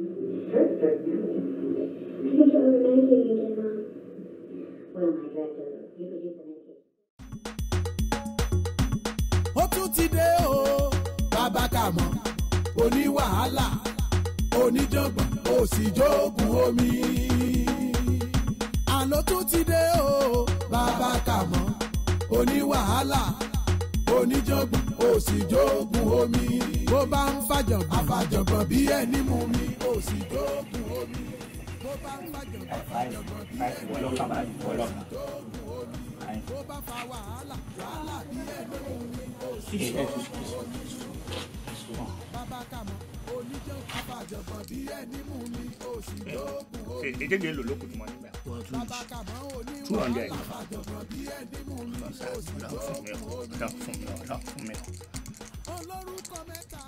I think you're over medicating again, Mom. Well, my director, you could use the medication. ó tún ti dé o bàbá kàmọ́ oní wàhálà oníjàngbọ̀n òsìjókùn omi. àló tún ti dé o bàbá kàmọ́ oní wàhálà oníjàngbọ̀n òsìjókùn omi. bó bá ń fàjọ̀gbọ̀n àfàjọ̀gbọ̀n bí ẹni mú mi òsìjókùn omi. bó bá ń fàjọ̀gbọ̀n àfàjọ̀gbọ̀n bí ẹni mú mi òsìjókùn omi. bó bá fa wàhálà wàhálà bí ẹni mú mi bàbá kàmọ́ oníjọ́ àfàjọ̀gbọ̀n bí ẹni mú mi òsìjókùn omi. èdè ló lókùn tí mo nígbà. bàbá kàmọ́ two hundred. oníwà àfàjọ̀gbọ̀n bí ẹni mú mi òsìjókùn omi. ọ̀dọ̀ fún mi ọ̀dọ̀ fún mi. olórúkọ mẹ́ta.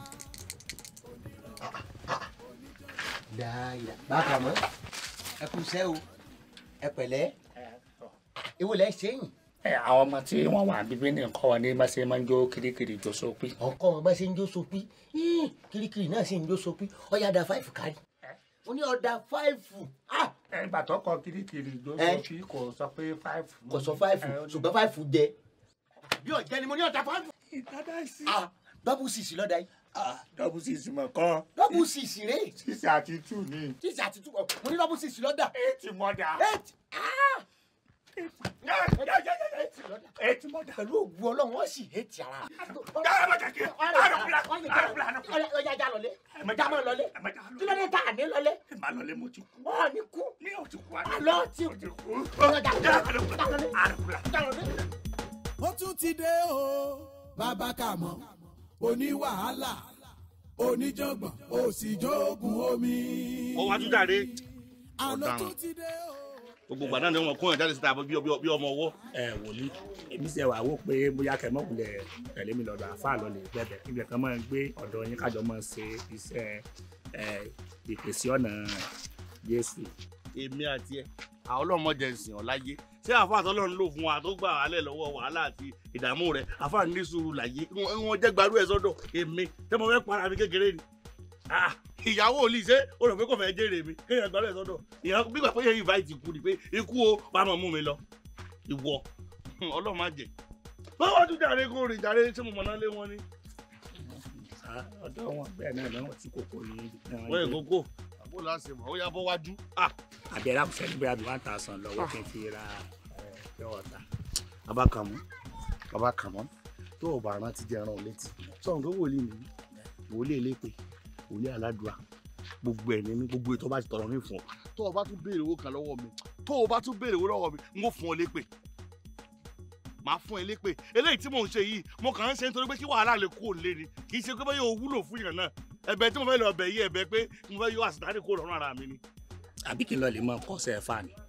dáadáa bákan mọ́ ẹ kú iṣẹ́ o ẹ pẹ̀lẹ́ ewu lẹ́ ṣe yìn ẹ àwọn ọmọ tí wọ́n wà bíbí ní nǹkan wọn ní bá ṣe máa ń jó kirikiri jó sópin. ọkọ wọn bá ṣe ń jó sopí yín, kirikiri náà sì ń jó sopí ọyá da fáìfù kárí mo ní ọ̀dà fáìfù ah, ẹ ìgbà tó kọ kirikiri jó Ẹ. sópin kò sọ pé five. kò sọ fáìfù ṣùgbọ́n fáìfù jẹ bí ọ̀jẹ́ ni mo ní ọ̀dà fáìfù ìdáná sí. ah, dọ́bù sísì lọ́dà yìí dọ́bù sísì mọ̀ kọ́ dọ́bù sísì rè sísì àti tù ní. sísì àti túbọ̀ mo ní dọ́bù sísì lọ́dà eighty mọ́dà. eight ah, eight lọ́dà eighty mọ́dà. pẹ̀lú ògùn ọlọ́run wọ́n sì eight ara. dára bá jẹ́ kí àrùbùlà àrùbùlà náà. ọjà já lọlé Ẹ má já mọ́ lọlé ẹ má já lọ. kí ló dé tá à ní lọlé ẹ má lọlé mo ti kú. ọ̀ ní kú mi ò ti kú. àlọ́ ti mo ti kú. ọjà já àrùbùlà lọlé àrùbùlà. já lọlé. ó tún ti dé o bàbá kàmọ́ oní wàhálà oníjàngbọ̀n òsìjókùn omi. ó wá tún jáde àló ọ̀daràn. tún ti dé o. gbogbo ìgbà náà ni wọn kó yàn jáde síta bí bí- bí ọmọ ọwọ́ ẹ wòlíì èmi ṣe wà wò pé bóyá kẹmọ kulẹ tẹ̀lé mi lọ́dọ̀ àfa lọlẹ gbẹbẹ ibẹ̀ kan máa ń gbé ọ̀dọ̀ yín kájọ máa ṣe iṣẹ́ ẹ ìpèsè ọ̀nà Jésù. èmi àti ẹ àwọn ọlọ́mọdé ìsìn ọ̀láyé ṣé àfáà tọ́lọ́run lò fún wa tó gbà wálẹ̀ lọ́wọ́ wàhálà àti ìdààmú rẹ̀ àfáà ní sùúrù láyé wọn wọn jẹ́ gbarú ẹ̀ sọ́dọ̀ èmi tẹ́ mo fẹ́ para mi kékeré ni Ah, ìyàwó òlì ṣé o rò pé kò fẹ́ jèrè mi kéèyàn gbarú ẹ̀ sọ́dọ̀ ìyàwó gbígbà pé yẹn invite ikú ni pé ikú o bá mọ̀ mú mi lọ ìwọ ọlọ́run má jẹ báwo tún jàre kó rìn jàre ṣé mo mọ̀ náà lé wọn ni. Ah, ọ̀dọ̀ wọn bẹ́ẹ̀ náà lọ́wọ́ tí kòkó yìí wọ́n yẹ kókó àbó láṣẹ mọ̀ ó yá bọ́ wájú. Ah, àbẹ̀rẹ̀ àkùsẹ́ níbi àbí one thousand lọ́wọ́ kí n fi ra ẹ̀ ọ̀tá. bàbá kàmú bàbá kàmú tó o bá rántí jẹ ẹran létí sọ̀rọ̀ tó wòlíì mi wòlíì elépe wòlíì aládùá gbogbo ẹ̀ ní mi gbogbo ètò ọba ti tọrọ mi fún ọ tó o bá tún béèrè owó kan lọ́wọ́ mi tó o bá tún béèrè owó lọ́wọ́ mi n ó fún ọ lépè màá fún ẹ lépè eléyìí tí mò ń ṣe yìí mo kàn ń ṣe nítorí pé kí wàhálà lè kú òun lé ni kì í ṣe pé báyọ̀ wúlò fún yàn náà ẹ̀bẹ̀ tí mo fẹ́ lọ bẹ̀ yí ẹ̀bẹ̀ pé mo fẹ́ yọ àsìtárì kó lọ́rùn ara mi ni. àbí kí n lọ lè mọ kọ́sẹ̀ fà ni.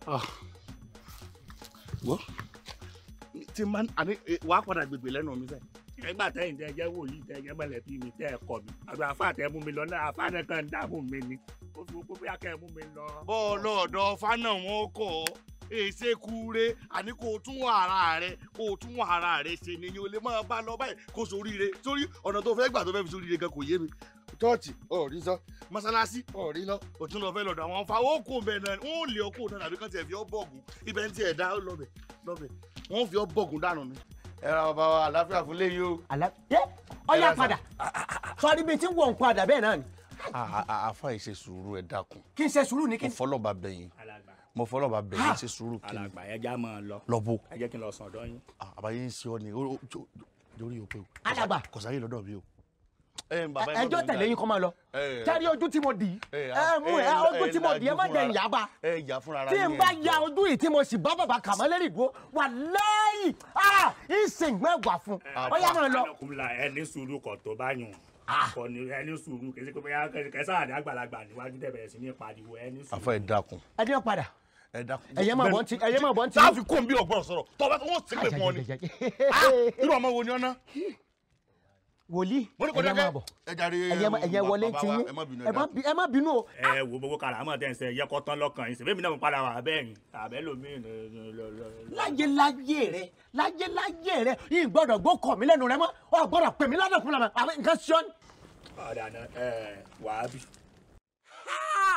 wọ́n tí máa àní wàá padà gbègbè lẹ́nu mi sẹ́yìn. ẹgbà tẹ̀yìn tẹ́ jẹ́ wòlíì tẹ́ jẹ́ mọ̀lẹ́bí mi tẹ́ ẹ kọ́ mi àbí àfa tẹ́ mú mi lọ náà àfa náà kàn ń dààmú mi ni ó fi gbogbo bóyá kẹ́ ẹ mú mi lọ. bọ́ọ̀lù ọ̀dọ̀ fánà wọn kọ̀ ọ́ èsè kúure àní kó o tún wà ara rẹ kó o tún wà ara rẹ ṣe nìyẹn o lè máa bá lọ báyìí kó soríire sórí ọ̀nà tó fẹ́ gbà tó fẹ́ fi soríire gan kò yé mi chọ́ọ̀chì ọ̀rí sọ mọ́sálásí ọ̀rí lọ òtún lọ fẹ́ lọ́dọ̀ àwọn fa ó kó bẹ́ẹ̀ náà wọ́n ò lè ọkọ̀ náà àbí kan tiẹ̀ fi ọ́ bọ̀gùn ibẹ̀ ń tiẹ̀ dá lọ́bẹ̀ lọ́bẹ̀ wọ́n fi ọ́ bọ̀gùn dànù ni. ẹ ra bàbá wa àlàáfíà fún léyìí o. àlá yẹ ọyá Ẹ ra padà sọrí bíi tí ń wọ̀ ń padà bẹ́ẹ̀ náà ni àfa yìí ṣe sùúrù ẹ dákun kí n ṣe sùúrù ní kí mo n. fọlọ́ba bẹ̀yìn alàgbà mo fọlọ́ba bẹ̀yìn ṣe sùúrù kí ni alàgbà ẹ já máa lọ lọ́bù ẹ jẹ́ kí n lọ sàn ọ̀dọ̀ yín. àbáyé ń ṣe ọ ni ó- ó- jó- lórí òpè o. Alàgbà. kọ̀sáyé lọ́dọ̀ mi o. ẹ ń bàbá ẹjọ́ tẹ̀lé yín kọ́ máa lọ ẹ jáde ojú tí mo dì í ẹ, ẹ mú ẹ ẹ, ojú ẹ, tí mo dì í ẹ má lajú jẹ fúnra- ìyá bá ẹ yà fúnra ara tí n yín, bá ẹ ya jọ. ojú yìí tí mo sì bá bàbá kàmọ́ lérí ìdúró wà lẹ́yìn ìsìn mẹ́wàá fún ọyá máa lọ. kúmla ẹ ní sùúrù kọ̀ tó bá yùn kọ ni ẹ ní sùúrù kì í ṣe pé bóyá kẹsàn àdé àgbàlagbà níwájú tẹ̀ bẹ̀rẹ̀ sí ní pariwo ẹ ní sùúrù. àfa ẹ dákun ẹni ó padà ẹ dákun. ẹ̀yẹ́ máa bọ́ ń ti ẹ̀yẹ́ máa bọ́ ń ti. sáà fi kó n bí ọgbọ́n sọ̀rọ̀ tọ́ba tó wọ́n sì pè fún ọ ni. Ah, irú ọmọ wo ni ọ ná. wòlíì mo ní kò ẹ̀yẹ́ máa dákẹ́. bọ̀ ẹ jàre ẹ̀yẹ́ má- ẹ̀yẹ́ wọlé bàbá ti wa, yín ẹ má bínú ẹ má bí- ẹ má bínú o. ẹ wo gbogbo karamọ tẹ n sẹ yẹ kọ tán lọ́kàn yín sèbémi náà mo padà wà bẹ́ẹ̀ ni àbẹ lomi. láyé láyé rẹ láyé láyé rẹ yìí gbọ́dọ̀ gbó kọ mí lẹ́nu rẹ mọ́ ọ gbọ́dọ̀ pè mí ládàá fún mi àbí nǹkan ṣọ ni. ọ̀dà náà ẹ wàá bì.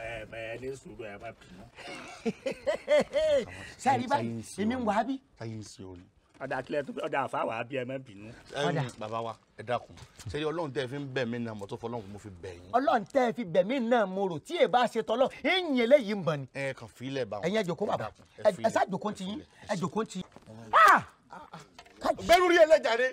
ẹ ẹ ní sùúrù ẹ má bínú. sẹ́ẹ̀rí báyìí èmi ń wá bí. táyé ń ṣe o ni. ọ̀dà kílẹ̀ tó ọ̀dà àfáwà bí ẹ má bínú. Ẹ̀yin, bàbá wa ẹ dákun ṣe ọlọ́run tẹ́ ẹ fi ń bẹ̀ mí náà mọ́tò fọlọ́run mo fi bẹ̀ yín. ọlọ́run tẹ́ ẹ fi bẹ̀mí náà mo rò tí èbá ṣe tọ́lọ́ ẹ̀yìn eléyìí ń bọ̀ ni. ẹ kàn fílẹ̀ bá wọn. ẹ̀yin ẹ jókòó bàbá dákun, ẹ filẹ̀. ẹ sá jókòó ti yín ẹ jókòó ti yín. gbẹ́rù rí ẹlẹ́jàre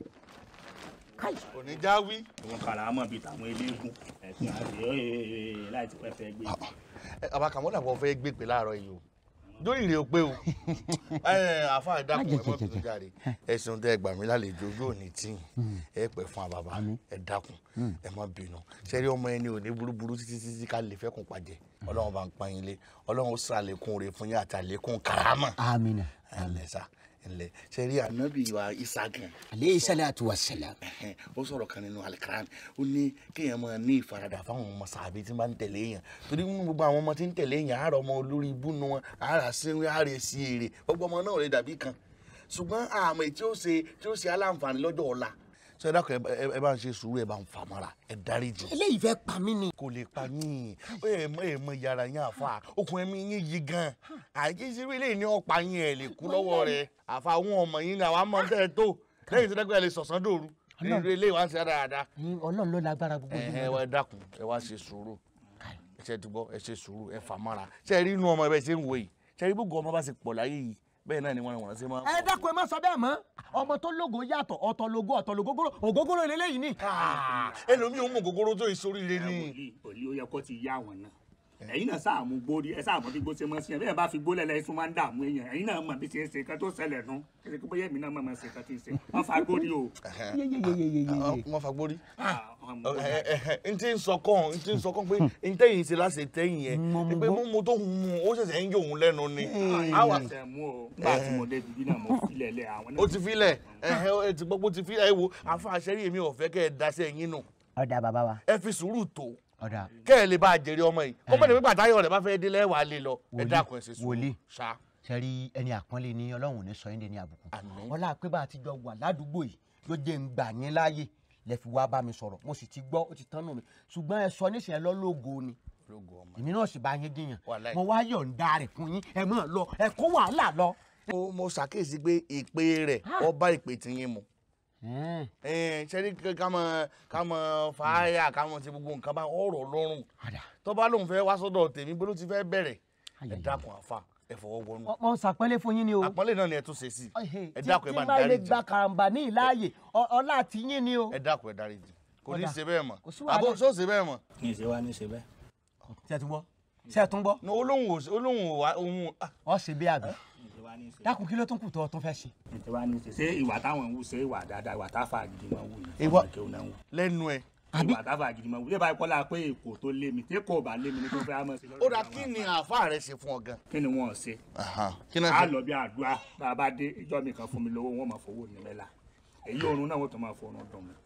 káyì kò ní já wí. òun kàrà mọ̀ bíi tàwọn eléégún ẹ̀sìn àti ọ̀ẹ́ láì ti pẹ́ fẹ́ gbé. ẹ àbákàmọ́ dàbọ̀ fẹ́ gbé pé láàárọ̀ yìí o lórí ìrè o pé o ẹ àfa ìdákun ẹ mọ́ bínú jáde ẹ̀sùn tẹ́ ẹ gbà mí lálejò ojú òní tí ẹ pẹ́ fún àbàbà ẹ dákun ẹ má bínú sẹ́rí ọmọ ẹni ò ní burúburú títí títí ká lè fẹ́kùn pàjẹ́ ọlọ́run bá ń pa yín lé ọlọ́run ó sàlékún rẹ̀ fún yín àtàlékún kàrámà amina ẹ̀lẹ́ sá ẹ̀lẹ́ sẹ́rí ànábì wa Ìsá gan aleyhi salatu wa salam. ẹhẹn, ó sọ̀rọ̀ kan nínú alikran ó ní kéèyàn máa ní ìfaradà fáwọn ọmọ sàbí tí máa ń tẹ̀lé èèyàn torí nínú gbogbo àwọn ọmọ tí ń tẹ̀lé èèyàn àárọ̀ ọmọ olórí ibú nu wọn àárà sínú àárẹ̀ sí èrè gbogbo ọmọ náà lè dàbí kan ṣùgbọ́n àmọ́ tí ó ṣe tí ó ṣe aláǹfààní lọ́jọ́ ọ̀la sọ ẹ dákun ẹ- ẹ ẹ bá ń ṣe sùúrù ẹ bá ń fà mọ́ra ẹ dáríjì eléyìí fẹ́ pa mí ni. kò lè pa yín ó yẹ mọ èèmọ yàrá yín àfa okùn ẹ̀mí yín yí gan àìjíṣẹ́ eléyìí ní ọ̀pá yín ẹ̀ lè kú lọ́wọ́ rẹ̀ àfa àwọn ọmọ yín ni àwọn àmọ́ tẹ́ ẹ tó lẹ́yìn tó dẹ́gbẹ́ ẹ lè sọ̀sán dòru nínú eléyìí wá ń ṣe dáadáa Ẹ̀yin ọlọ́run ló lágbára gbogbo ẹ yìí. ẹ wá ẹ dákun ẹ wá ṣe sùúrù ẹ ṣe ti gbọ́ ẹ ṣe sùúrù ẹ fà mọ́ra ṣe rí inú ọmọ ẹ bẹ́ẹ̀ ṣe ń wò yìí ṣe rí gbogbo ọmọ bá ṣe pọ̀ láyé yìí bẹ́ẹ̀ náà ni wọ́n wọ́n ṣe máa ń ẹ dákun ẹ má sọ bẹ́ẹ̀ mọ́ ọmọ tó lógo yàtọ̀ ọ̀tọ̀ lógo ọ̀tọ̀ lógógóró ògógóró lélẹ́yìí ni. ẹlòmíì ó mú gògóró tó ìsoríire ni. wòlíì wòlíì ó yẹ kó ti yá àwọn náà ẹ̀yin náà sáà mú gbórí ẹ sáà mọ bí gbó ṣe mọ sí ẹ bẹ́ẹ̀ bá fi gbólẹ̀ lẹ́yìn tún máa ń dààmú èèyàn ẹ̀yin náà mọ bí ṣe ń ṣe kan tó ṣẹlẹ̀ nù kí ṣe bóyá èmi náà mọ̀ mọ̀ ṣe kan tí ń ṣe wọ́n fa gbórí o. wọ́n fagbórí. Ah, ọmọ mi. n ti ń sọ kàn n ti ń sọ kàn pé n tẹ̀yìn ṣe láṣẹ tẹ̀yìn yẹn Mo mú pé gbó. mo mo tó mu ó ṣẹ̀ṣẹ̀ ń yọ òun lẹ́nu ni. àwa ṣe mú o nígbà tí mo débi bí náà mo filẹ̀ lẹ̀ àwọn ó ti filẹ̀ ẹ ti gbọ́ pé ó ti filẹ̀ ẹ wo àfa àṣẹrí èmi ò fẹ́ kẹ́ ẹ daṣẹ́ yín nù ọ̀dà bàbá wa ẹ fi sùúrù tó ọ̀dà kẹ́ ẹ lè bá a jèrè ọmọ yìí ó mọ̀ ní pípa táyọ̀ rẹ̀ bá fẹ́ délé wàá lè lọ ẹ Wòlíì, dákun ẹ ṣe sùúrù wòlíì. ṣá. sẹ́rí ẹni àpọ́nlé ni ọlọ́run ò ní sọ yín dé ní àbùkù Àmín. ọlá pé bá a ti jọ wà ládùúgbò yìí ló jẹ́ ń gbà yín láàyè lẹ fi wá bá mi sọ̀rọ̀ mo sì ti gbọ́ ó ti tán nù mí ṣùgbọ́n ẹ sọ níṣẹ́ lọ́lọ́gọ ni lógo ọmọ. èmi náà sì bá yín jiyàn Wàláhì. mo wá yọ̀ǹda rẹ̀ fún yín ẹ mọ̀ lọ ẹ kó wàhálà lọ. mo mo ṣàkíyèsí pé ìpè rẹ̀ ọba ìpè tí yín mu Ẹ̀ẹ́n, ṣẹ́rí ká mọ ká mọ fàáyà ká mọ ti gbogbo nǹkan bá ọ̀rọ̀ lọ́rùn ọ̀dà tó bá lóun fẹ́ wá sọ́dọ̀ tèmi bó ló ti fẹ́ bẹ̀rẹ̀ ẹ Ayẹyẹ. dákun àfa ẹ fọwọ́ wọnú Mo- mo ṣàpọ́nlé fún yín ni o. àpọ́nlé náà ni ẹ tún ṣe sí Ọ̀hẹ́, ẹ tí- dákun ẹ tí bá ń bá ilé dáríjì gba karambà ní ìláàyè ọ- ọlá àti yín ni o. ẹ dákun ẹ dáríjì kò ní í Ọ̀dà. ṣe bẹ́ẹ̀ mọ́ Kò sí wàhálà. àbó ṣó ṣe bẹ́ẹ̀ mọ́ ní ìṣe wa ní ìṣe bẹ́ẹ̀. ṣé ẹ tún gbọ́ ṣé ẹ tún gbọ́ ní olóhùn ò olóhùn ò wá ohun ah, ọ ṣe bí àbí ní ìṣe wa ní ìṣe. dákun kí ló tún kù tó ọ tún fẹ́ ṣe. ní ìṣe wa ní ìṣe ṣé ìwà táwọn ń wù ṣé ìwà dáadáa ìwà táfà gidi máa ń wù ní Ìwà- ọmọ kéwù náà ń wù. lẹ́nu ẹ. ìwà táfà gidi máa ń wù lébàá kọ́lá pé èkó tó lé mi tí kò bá lé mi ní tó fẹ́ á mọ̀ sí lọ́dọ̀ ó dà àwọn kí ni àáfà rẹ ṣe fún ọ gan. kí ni wọ́n ṣe kí náà á ṣe lọ bí àdúrà bá a bá dé ìjọ mi kan fún mi lówó wọn máa fowó ní mẹ́la èyí oorun náà wọ́n tó máa fọnù dùn mí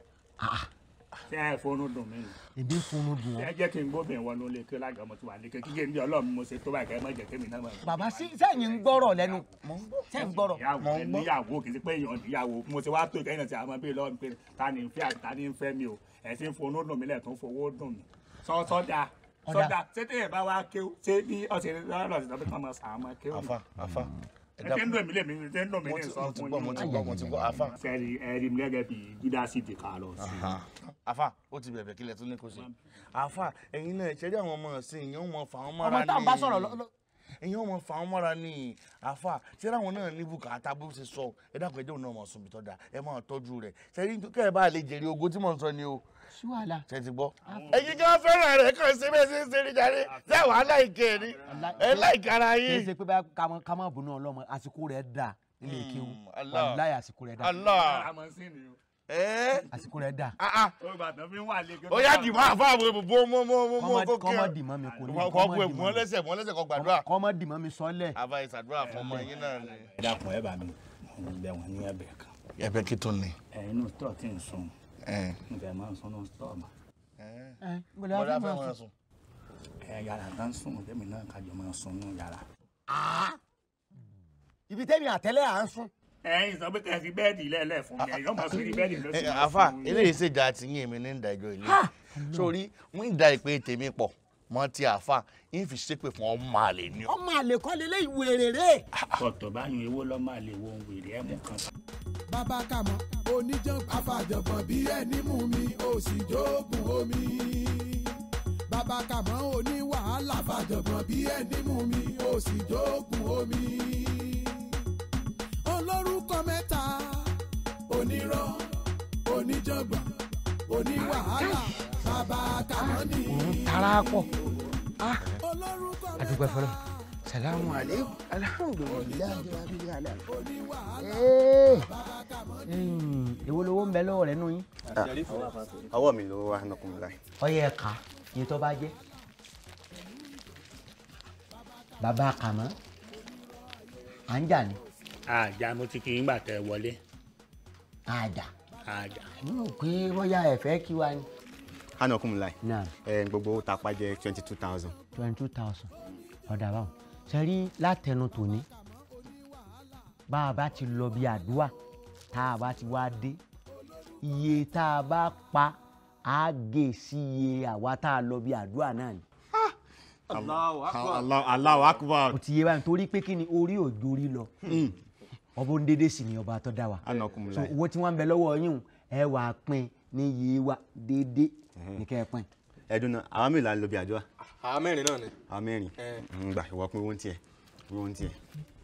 ṣé ẹ fọnù dùn mí ni èdè ń funu dùn ẹ ọ́. jẹ́ kí n gbóbìnrin wọnú ilé kí lága ọmọ tí wà lékè kíkẹ́ ní ọlọ́run mo ṣe tó báyìí kẹ́ ẹ má jẹ́ kémi náà máa bàbá sí sẹ́yìn ń gbọ́rọ̀ lẹ́nu sẹ́yìn ń gbọ́rọ̀. ìyàwó ẹ níyàwó kì í ṣe pé èèyàn níyàwó mo ti wá tó ìkẹyìn náà ti àwọn bíi lọ́run pé ta ni ń fẹ́ àti ta ni ń fẹ́ mi o ẹ̀ sì ń fonú dùn mí lẹ̀ tó ń fowó dùn mí sọ sọdà Ọ̀dà. sọdà ṣé téèyàn bá wá kéw ṣé bí ọ̀sẹ̀ lọ́rọ̀ sí tọ́pẹ́ kọ́ mọ sàá mọ kéw àáfà àáfà ẹ ẹ ti ń dùn mí lè mi ti ń dùn mí mo ní ti sọ mo ti fún gbọ́ mo ti yín gbọ́ mo ti gbọ́ àáfà. sẹ́ẹ̀rì ẹ̀rí mi gẹ́gẹ́ bí júdásì ti kà lọ sí i. àáfà ó ti bẹ̀bẹ̀ kílẹ̀ tó ní kó ṣe. àáfà ẹ̀yin náà ṣẹ́rí àwọn ọmọ ọ̀sìn èèyàn mọ̀ fà wọ́n mọ́ra ọmọ ní. táwọn bá sọ̀rọ̀ lọ- lọ- èèyàn mọ̀ fà wọ́n mọ́ra ní. àáfà ṣẹ́rí àwọn náà ní bùkátà bó ṣe sọ ẹ dákun ẹjọ́ náà mọ̀ sùn bí tọ́da ẹ máa tọ́jú rẹ̀ ṣẹ́rí kẹ́ ẹ bá lè jèrè ogo tí mò ń sọ ni o sí wàhálà. ṣe ti gbọ́. ẹ̀yin kí wọ́n fẹ́ràn rẹ̀ kàn sí bẹ́ẹ̀ sí ń ṣe níjàre ṣé wàá láìkẹ́ ẹ̀ ni ẹ láìka ara kì í yín. ṣe pé bá ká má bùnú ọlọ́mọ àsìkò rẹ̀ dà nílé kéwù Allah. wàláyé àsìkò rẹ̀ dà Allah àmọ́ sí ni o ẹ àsìkò rẹ̀ dà. ah ah ó gbà tán fi ń wà lé ó yá dì máa fún àwọn èbùbọ́ mọ́ mọ́ mọ́ mọ́ kó kí kọ́mọ ọ. dì mọ́ mi kò ní kọ́ kú èbù wọn lẹ́sẹ̀ wọn lẹ́sẹ̀ kọ́ gbàdúrà. kọ́mọ dì mọ́ mi sọ́lẹ̀. àbá ìsàdúrà fún ọmọ yín náà ni. ẹ dákun ẹ bá mi bẹ̀ wọ́n ní ẹ̀bẹ̀ kan ẹ̀bẹ̀ kí tó ní. ẹ̀yin náà tọ̀ tí ń sùn níbẹ̀ máa ń sùn náà tọ̀ mà ẹ gbọ́dọ̀ bọ́dá á fẹ́ fẹ́ wọn máa sùn. sùn. ẹ̀ yàrá tá ń sùn tẹ́mi náà kájọ máa sùn nù yàrá. ibi tẹ́mi àtẹ́lẹ̀ à ń sùn. ẹ̀yin sọ pé kẹ́sì bẹ́ẹ̀dì lẹ́lẹ̀ fún mi ẹ̀yin ọmọ sí ní bẹ́ẹ̀dì ló sì Ẹ, máa àfà sùn. eléyìí ṣèjà àti yín èmi ní ìdájọ́ ilé sórí mú ìdá ìpè tèmi pọ̀ mọ ti àáfà yín fi ṣépè fún ọmọ àlè ni ọ. ọmọ àlè kọ́ lélẹ́ ìwé rere. ọ̀tọ̀ báyìí ewó lọ́ máa lè wo ohun wèrè ẹ̀ mú kan. bàbá kàmọ́ oníjàngbọ̀n afàjọ̀gbọ̀n bí ẹni mú mi ó sì jókòó omi. bàbá kàmọ́ oní wàhálà afàjọ̀gbọ̀n bí ẹni mú mi ó sì jókòó omi. olórúkọ mẹ́ta onírọ́ oníjàngbọ̀n oníwàhálà bàbá kàmọ́ ni. tara pọ̀ olórúkọ adúgbò mẹ́ta fọlọ́ salamu aleykum alhamdulilayi rabbil alamin. oníwàhálà bàbá kàmọ́ ni. èwo lowó ń bẹ lọ́wọ́ rẹ nù yín. ọwọ́ mi ló wà nọkùnrin láì. ọyẹ ẹ̀ka iye tó bá jẹ́. bàbá kàmọ́ à ń jà ní àjà mo ti kí n gbà tẹ wọlé àjà àjà. mo rò pé bóyá ẹ fẹ́ kí wa ni. hánàkùnrin láì. náà ẹ gbogbo owó tapá jẹ twenty two thousand. twenty two thousand ọ̀dà báwọn ṣe rí látẹnu tòní bá a bá ti lọ bí àdúrà tá a bá ti wá dé iye tá a bá pa á gé sí iye àwa tá a lọ bí àdúrà náà ni. Allahu akbar. ó ti yé báyìí torí pé kí ni orí òjò rí lọ ọba ń dédé sí ni ọba tó dá wa hánàkùnrin so láì. owó tí wọ́n ń bẹ lọ́wọ́ yín o, ẹ wà á pín ní iye wa dédé ní kẹ́ ẹ pín. ẹdun náà àwọn mélòó la ń lo bí àdúrà. àwọn mẹ́rin náà ni. àwọn mẹ́rin. Ẹ. ń gbà ìwọ pín owó ń tiẹ̀ owó ń tiẹ̀.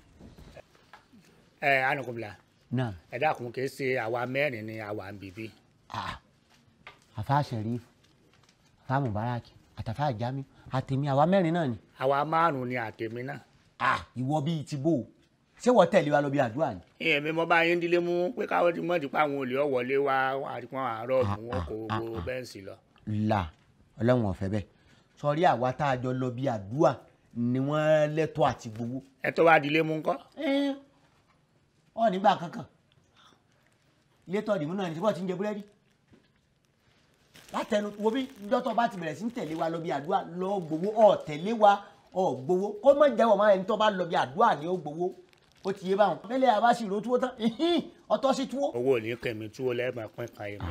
ẹ anukunla náà ẹ dákun kì í ṣe àwa mẹ́rin ni àwa ń bìbí. Ah, àfa Sheriff àfa Mubarak àtàfà Jamiu àtẹ̀mí àwa mẹ́rin náà ni. àwa márùn-ún ni àtẹ̀mí náà. Ah, ìwọ bíi ti bò ó ṣé wọ́n tẹ̀lé wa lọ bí àdúrà ni. ìyẹn mi mo bá yín dílé mú pé káwọ́ ti mọ̀ dípò àwọn olè ọ̀wọ́lé wa àdìpọ̀ àárọ̀ mú wọn kó gbogbo bẹ́ǹsì lọ. là ọlọ́run ọ̀fẹ́ bẹ́ẹ̀ sọrí àwa tá a jọ lọ bí àdúrà ni wọ́n lẹ́tọ́ àti gbowó. ẹ tó wá dílé mú ńkọ́. ọ nígbà kankan ilé tọ́ ìdìmú náà ní síbọ̀ tí ń jẹ búrẹ́dì látẹnu wo bí dọ́tọ̀ bá ti bẹ̀rẹ̀ sí ń tẹ̀lé wa lọ bí àdúrà lọ gbowó ọ̀ tẹ̀lé wa ọ̀ gbowó kó mọ̀ jẹ́wọ̀ máa ẹni tó bá lọ bí àdúrà ni ó gbowó ó ti yé báwọn mẹ́lẹ̀ àbá sì ro túwó tán ìhín, ọtọ́ sí túwó. owó ò ní kẹ̀mí túwó lẹ́ẹ̀mọ̀ pín kan yẹn.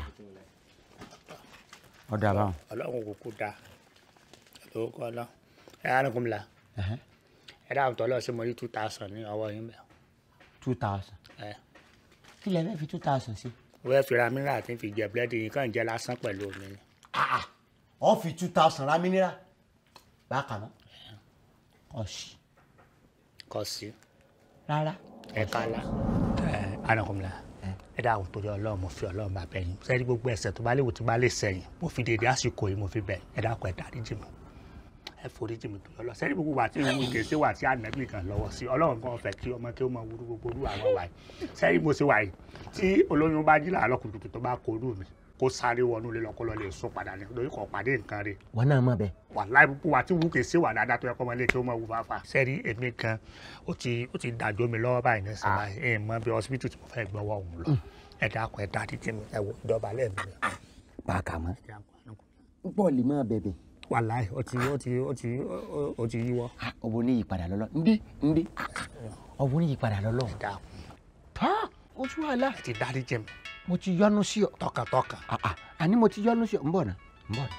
ọ̀dà báwọn. ọlọ́run kò kú da lówó kọ́ lọ. ẹ anukunla ẹ dáhùn tọ́lọ́ sí mo rí two thousand ní ọwọ́ yín bẹ́ẹ̀. two thousand ẹ kí lẹ fẹ́ fi two thousand sí. wẹ́ẹ́ fira mìíràn àti fi jẹ búrẹ́dì yìí kàn jẹ́ lásán pẹ̀lú omi ni. ọ fi two thousand ra mínírà bákan náà ọ̀sì kò sí rárá. ẹ kálá. ẹ anukunla ẹ dáhùn torí ọlọ́run mo fi ọlọ́run bá bẹ̀yìn sẹ́ni gbogbo ẹ̀ṣẹ̀ tó bá léwu tó bá lè sẹ́yìn mo fi dèdè àsìkò yìí mo fi bẹ̀ ẹ dákun ẹ dáríjì mi ẹ foríjì mi torí ọlọ́run sẹ́ni gbogbo wà tí ìwé kèsì wà tí ànábì kan lọ́wọ́ sí ọlọ́run kan fẹ́ kí ọmọ kí ó máa wúrú gbogbo orú àwọn wà yìí sẹ́ni mo ṣe wà yìí tí olóyún bá jí làárọ̀ kùtùkùtù tó bá korú mi kó sáré wọnú ilé lọ́kọ́ lọ lè sún padà ní lórí kò pàdé nǹkan rẹ̀ wọn náà mọ̀ bẹ́ẹ̀. wà láì púpọ̀ wà tí wù kèsì wà dáadáa tó yẹ kọ́ ọmọ ilé kí ó máa wù fáfá. sẹ́ni èmi kan ó ti ó ti dàjọ́ mi lọ́wọ́ báyìí ní sábà ẹ̀ mọ bí hospital tí mo fẹ́ gbọ́wọ́ òun lọ ẹ dákun ẹ dáríjì mi ẹ wò ìjọba lẹ́ẹ̀mí mi. bákan mọ́ bọ́ọ̀lì máa bẹ̀bẹ̀. wàláì ó ti ó ti ó ti ó- ó ti yíwọ́. ọ̀bùn ní ìyípadà lọ́lọ́ ndé ndé ọ̀bùn ní ìyípadà lọ́lọ́. ẹ dákun tá o tún wà lá. ẹ ti dáríjì mi mo ti yọnu sí ọ. tọkàntọkàn. Ah, ah, àní mo ti yọnu sí ọ ń bọ̀ náà ń bọ̀ náà.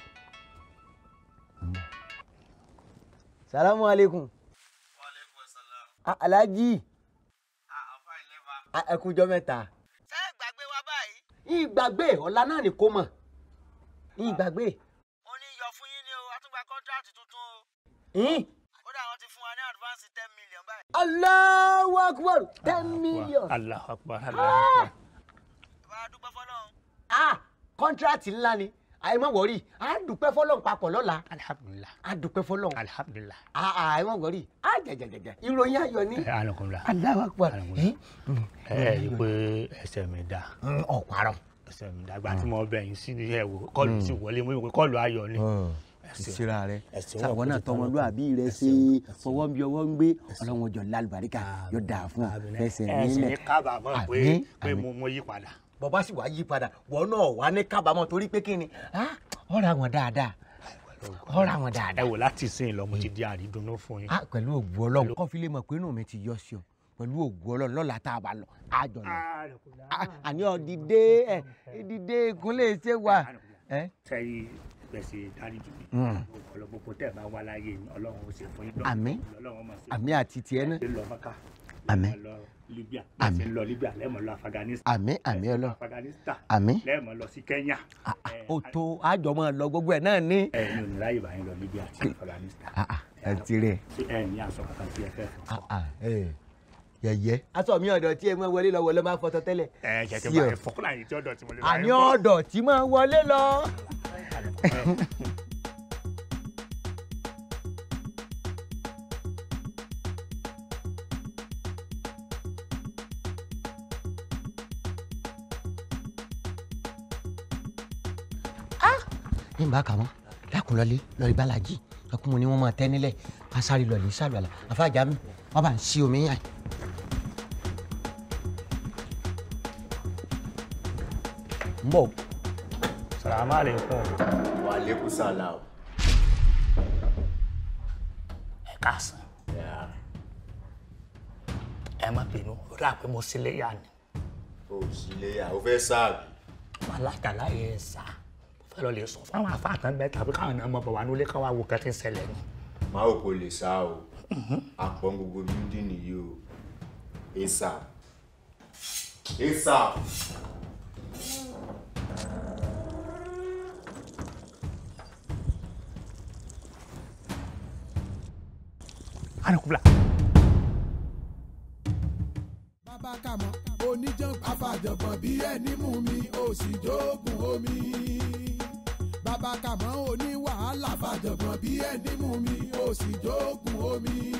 ń bọ̀. salamu aleykum. Ah, alhaji. Ah, ẹ kújọ́ mẹ́ta. ṣé ẹ gbàgbé wa báyìí. ìgbàgbé ọ̀la náà ni kò mọ̀ ìgbàgbé. ó ní yọ fún yín ní o àtúgbà kọ́ńtíráàtì tuntun o Ìhín. kódà wọ́n ti fún wa ní advance ten million báyìí. Allahu akbar ten million. Allahu akbar Allahu akbar. bá a dúpẹ́ fọlọ́run. ah kọ́ńtíráàtì ńlá ni àìmọ̀ wọ̀rí a dúpẹ́ fọlọ́n papọ̀ lọ́la alhamdulilah a dúpẹ́ fọlọ́n alhamdulilah. ah ah àìmọ̀ wọ̀rí a jẹjẹjẹjẹ ìròyìn ayọ̀ ni. ẹ alukunla Allahu akbar Alhamdulillah. ẹ ẹ rí i pé ẹsẹ̀ mi dá ọ̀parọ̀. ẹsẹ̀ mi dá gba tí mo bẹ̀ yín sí ní ẹ̀ wò kọ́ọ̀lù ti wọlé mo yẹ kó kọ́ọ̀lù ayọ̀ ni. Ẹsẹ̀- ìsira rẹ ẹsẹ̀ sàwọn wọn náà kò ti tọmọlúàbí rẹ ṣe fọwọ́ bí ọwọ́ ń gbé ọlọ́run ọjọ́ lálùbáríkà yóò dáa fún ọ fẹsẹ̀ ẹ sì ní nílẹ̀. kábàámọ̀ pé Àmín, pé àmín. mo mo yí padà. bọ́bá sì wá yí padà wọ́n náà wá ní kábàámọ̀ torí pé kí ni ah, ọ̀rọ̀ àwọn dáadáa ọ̀rọ̀ àwọn ẹ dáadáa. wò láti sìn lọ mo ti di àrídùnnú fún yín. Ah, pẹ̀lú ògùn ọlọ́run kọ́ fi lè mọ̀ pé inú mi ti yọ sí ọ pẹ̀lú ògùn ọlọ́run lọ́la tá a bá lọ àjọ lọ. Ah, àní ọ̀dìdé ẹ̀ ìdìdé ìkúnlẹ̀ ṣe wà. ẹ́ sẹ́yìn bẹ́ẹ̀ ṣe dáríjì mi Mm. ọ̀pọ̀lọpọ̀ tẹ̀ bá wá láyé yín ọlọ́run ó ṣe fún yín Àmín. ọlọ́run ó máa ṣe àmì àti tiẹ̀ náà ṣe lọ mọ́ká Àmín. lẹ́ẹ̀mọ́ lọ libya Àmín. lẹ́ẹ̀mọ́ lọ libya lẹ́ẹ̀mọ́ lọ afghanistan àmì àmì ọlọ afghanistan àmì lẹ́ẹ̀mọ́ lọ sí kenya ó tó àjọmọ lọ gbogbo ẹ náà ní. ẹ ní oníláyè bá yín lọ libya àti afghanistan ẹ ti rẹ ṣé ẹ ní aṣọ kankan tí ẹ fẹ́ fọ. yẹyẹ. aṣọ mi ọ̀dọ̀ tí ẹ máa wọlé lọ wọlé máa fọtọ tẹ́lẹ̀. ẹ jẹ́ kí n Sí bá ọ. yẹn fọkúnlá yìí tí ọ̀dọ̀ tí mo lè bá àní yín fọ. ọ̀dọ̀ tí máa wọlé lọ. ní bá kà mọ́ dákun lọlé lọ́ọ́ ìbálàjì ọkùnrin mo ní wọ́n máa tẹ́ nílẹ̀ ká sáré lọ́ọ̀lì sàlùwàlà àfàjà mi wọ́n bá ń sí omi yàn. ń bọ̀. salamu aleykum. wa aleykum salam. ẹ káàsán ẹ má bínú ó dà pé mo sílé yá ni o sì lè yà ó fẹ́ sáàbì. alájàlá yẹn sá mo fẹ́ lọ lè sọ fún àwọn afáàtàn bẹ́ẹ̀ tàbí káwọn náà mọ̀ bọ̀ wá nílé káwá wo kẹ́tí ń ṣẹlẹ̀ ni. má ò kò lè sá o àpọ̀ gbogbo bíldì nìyí o asap asap. anakubla. bàbá kàmọ́ oníjàn afàjọ̀gbọ̀n bí ẹni mú mi ó sì jókòó omi. bàbá kàmọ́ oní wàhálà afàjọ̀gbọ̀n bí ẹni mú mi ó sì jókòó omi.